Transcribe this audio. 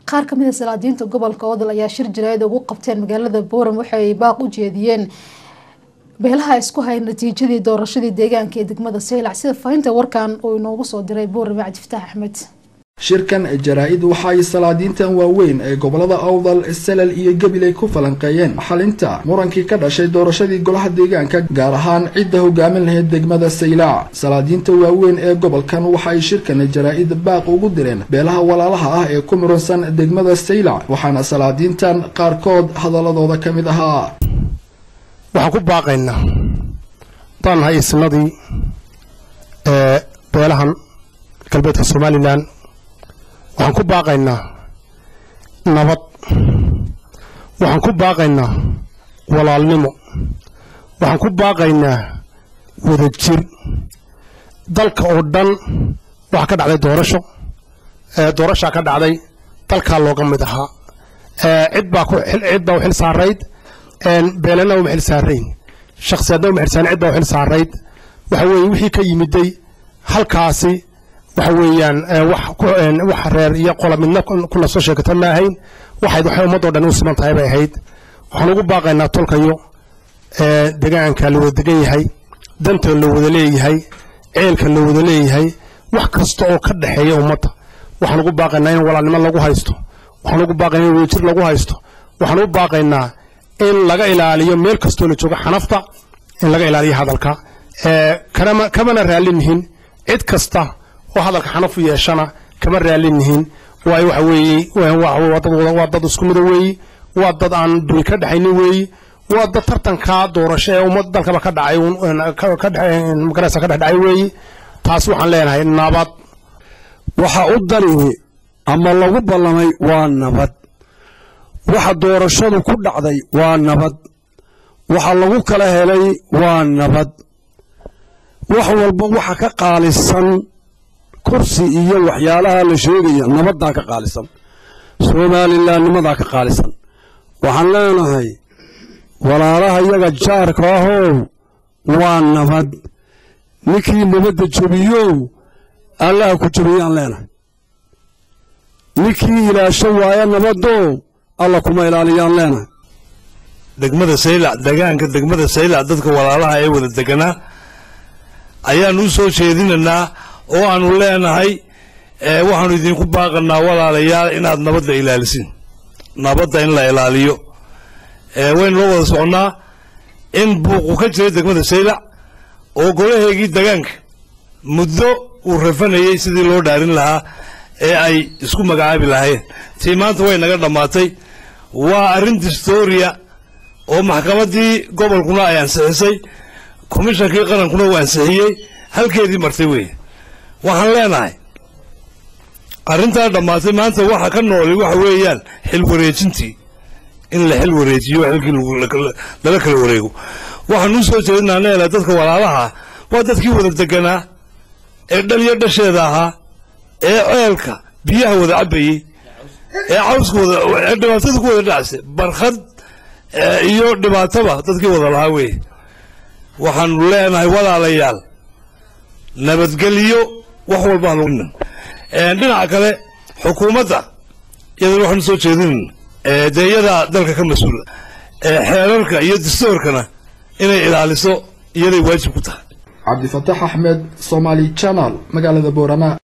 qaar kamid a salaadiinta gobolka odol ayaa shir jaraayad ugu qabteen magaalada booram waxay baaq u jeediyeen beelaha isku hay natiijadii doorashadii deegaanka ee degmada saylac sida faahinta warkan uu inoogu soo diray boorame cabdifataax axmed shirkan jaraa-id waxa ay salaadiintan waaweyn ee gobolada awdal salal iyo gabiley ku falanqeeyeen xalinta murankii ka dhashay doorashadii golaha deegaanka gaar ahaan cidda hogaamin lahayd degmada saylac salaadiinta waaweyn ee gobolkan waxa ay shirkan jaraa-id baaq ugu direen beelaha walaalaha ah ee ku muransan degmada saylac waxaana salaadiintan qaarkood hadaladooda ka mid ahaa waxaan ku baaqaynaa daan nahay isnadii ee beelahan galbeedka somalilan waxaan ku baaqaynaa nabad waxaan ku baaqaynaa walaalnimo waxaan ku baaqaynaa wadajir dalka oo dhan waxaa ka dhacday doorasho doorashaa ka dhacday dalkaa looga mid ahaa cid baa cid baa u xil saarayd beelana uma xil saarayn shakhsiyaadna uma xilsaaran cid baa u xil saarayd waxa weeye wixii ka yimiday halkaasi waxa weeyaan wax reer iyo qola midna kuna soo sheegata ma ahayn waxayd waxay ummadoo dhan u siman tahay bay ahayd waxaan ugu baaqaynaa tolkayo degaanka la wada degan yahay danta la wada leeyahay ceelka la wada leeyahay wax kasta oo ka dhexeeya ummadda waxaan ugu baaqaynaa in walaalnimo lagu haysto waxaan ugu baaqaynaa in wadajir lagu haysto waxaan ugu baaqaynaa in laga ilaaliyo meel kastoo la joogo xanafta in laga ilaaliyo hadalka kamana raallinihin cid kasta oo hadalka xanaf u yeeshana kama raallinihin waayo waxa weeye waa dad isku mida weeyi waa dad aan duni ka dhexaynin weeyi waa dad tartanka doorasho ee ummad dalkaba ka dhacay magaraysa ka dhexdhacay weeyi taas waxaan leenahay nabad waxa u danihi ama lagu ballamay waa nabad waxa doorashadu ku dhacday waa nabad waxa lagu kala helay waa nabad wax walba waxa ka qaalisan kursi iyo waxyaalaha la sheegaya nabaddaa ka qaalisan somalilannimadaa ka qaalisan waxaan leenahay walaalaha iyaga jaarka ahow waa nabad ninkii nabadda jebiyow allaha ku jebiyaan leenahay ninkii ilaasho waaya nabadow alla kuma ilaaliyaan leenahay degmada saylac degaanka degmada saylac dadka walaalaha ee wada deganaa ayaanu u soo jeedinaynaa oo aanu leenahay waxaanu idinku baaqanaa walaalayaal inaad nabadda ilaalisin nabadda in la ilaaliyo waynu la wada soconnaa in buuqu ka jiray degmada saylac oo golaheegii degaanka muddo uu rafanayey sidii loo dhaarin lahaa ee ay isku magacaabi lahaayeen tii maanta way naga dhammaatay waa arrin distoria oo maxkamaddii gobolkuna ay ansixisay komishankii qarankuna uu ansixiyey halkeedii martay weeye waxaan leenahay arrintaa dhammaatay maanta waxa ka nooli waxa weeyaan xil wareejintii in la xil wareejiyo xilkii lala kala wareego waxaanu soo jeedinaa neela dadka walaalaha waa dadkii wada deganaa ee dhal iyo dhasheeda ahaa ee ceelka biyaha wada cabbayey ee cawska wada ee dhibaatada ku wada dhacsay barkhad iyo dhibaataba dadkii wada lahaa weeye waxaanu leenahay walaalayaal nabadgelyo wax walba dhinaca kale xukuumadda iyadana waxaanu soo jeedinayna dee iyadaa dalka ka mas-uula xeerarka iyo dastoorkana inay ilaaliso iyaday waajib ku tahay cabdifataax axmed somaali channel magaalada boorama